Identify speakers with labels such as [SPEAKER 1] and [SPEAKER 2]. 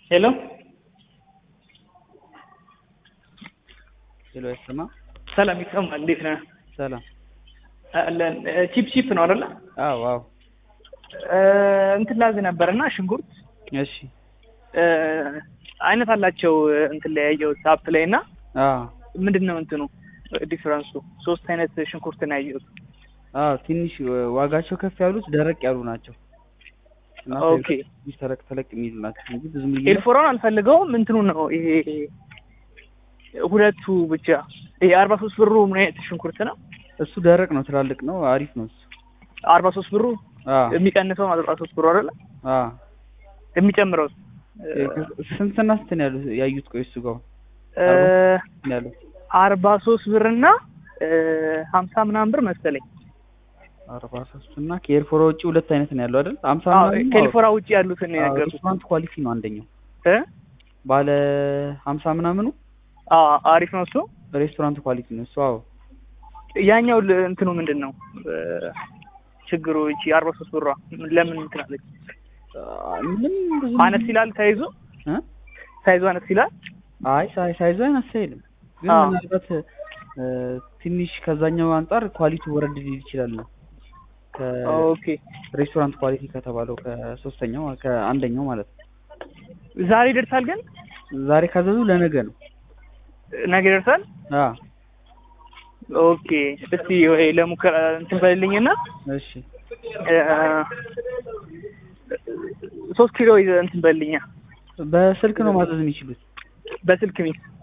[SPEAKER 1] ሄሎ
[SPEAKER 2] ሄሎ አይሰማ
[SPEAKER 1] ሰላም ይሰማል። እንዴት ነህ?
[SPEAKER 2] ሰላም
[SPEAKER 1] አለን። ቺፕ ቺፕ ነው አይደለ?
[SPEAKER 2] አዎ አዎ
[SPEAKER 1] እንትን ላዝ ነበርና ሽንኩርት
[SPEAKER 2] እሺ
[SPEAKER 1] አይነት አላቸው እንትን ላይ ያየሁት አፕ ላይ እና
[SPEAKER 2] አዎ
[SPEAKER 1] ምንድን ነው እንትኑ ዲፍረንሱ? ሶስት አይነት ሽንኩርት ነው ያየሁት።
[SPEAKER 2] አዎ ትንሽ ዋጋቸው ከፍ ያሉት ደረቅ ያሉ ናቸው እና
[SPEAKER 1] ኦኬ
[SPEAKER 2] ትንሽ ተለቅ ተለቅ የሚሉ ናቸው እንጂ ብዙ ልዩነት
[SPEAKER 1] ኤልፎራን አልፈልገውም። እንትኑ ነው ይሄ ሁለቱ ብቻ። ይሄ አርባ ሶስት ብሩ ምን አይነት ሽንኩርት ነው?
[SPEAKER 2] እሱ ደረቅ ነው፣ ትላልቅ ነው፣ አሪፍ ነው እሱ።
[SPEAKER 1] አርባ ሶስት ብሩ
[SPEAKER 2] አዎ
[SPEAKER 1] የሚቀንሰው አርባ ሶስት ብሩ አይደለ?
[SPEAKER 2] አዎ
[SPEAKER 1] የሚጨምረው
[SPEAKER 2] ስንትና ስንት ነው ያሉት ያዩት? ቆይ እሱ ጋር ነው ያሉት
[SPEAKER 1] አርባ ሶስት ብር እና ሀምሳ ምናምን ብር መሰለኝ።
[SPEAKER 2] አርባ ሶስት እና ከኤርፎራ ውጭ ሁለት አይነት ነው ያለው አይደል? ሀምሳ
[SPEAKER 1] አዎ፣
[SPEAKER 2] ምናምን
[SPEAKER 1] ከኤልፎራ ውጭ ያሉትን ነው
[SPEAKER 2] አዎ፣
[SPEAKER 1] የነገርኩህ።
[SPEAKER 2] ሬስቶራንት ኳሊቲ ነው አንደኛው
[SPEAKER 1] እ
[SPEAKER 2] ባለ ሀምሳ ምናምኑ
[SPEAKER 1] አዎ አሪፍ ነው እሱ።
[SPEAKER 2] ሬስቶራንት ኳሊቲ ነው እሱ። አዎ
[SPEAKER 1] ያኛው ል- እንትኑ ምንድን ነው ችግሩ? እቺ አርባ ሶስት ብሯ ለምን እንትን አለች?
[SPEAKER 2] ምንም ብዙ
[SPEAKER 1] አነስ ይላል ሳይዙ
[SPEAKER 2] እ?
[SPEAKER 1] ሳይዙ አነስ ይላል።
[SPEAKER 2] አይ ሳይ ሳይዙ አነሳ አይልም፣ ግን
[SPEAKER 1] አዎ።
[SPEAKER 2] ምናልባት እ፣ ትንሽ ከዛኛው አንጻር ኳሊቲ ወረድ ሊል ይችላል ነው
[SPEAKER 1] ኦኬ
[SPEAKER 2] ከሬስቶራንት ኳሊቲ ከተባለው ከሶስተኛው ከአንደኛው ማለት ነው።
[SPEAKER 1] ዛሬ ይደርሳል ግን
[SPEAKER 2] ዛሬ ካዘዙ ለነገ ነው።
[SPEAKER 1] ነገ ይደርሳል።
[SPEAKER 2] አ
[SPEAKER 1] ኦኬ እስቲ ወይ ለሙከራ እንትን በልልኝና
[SPEAKER 2] እሺ
[SPEAKER 1] እ፣ ሶስት ኪሎ ይዘህ እንትን በልልኛ
[SPEAKER 2] በስልክ ነው ማዘዝ የሚችሉት።
[SPEAKER 1] በስልክ ሚስ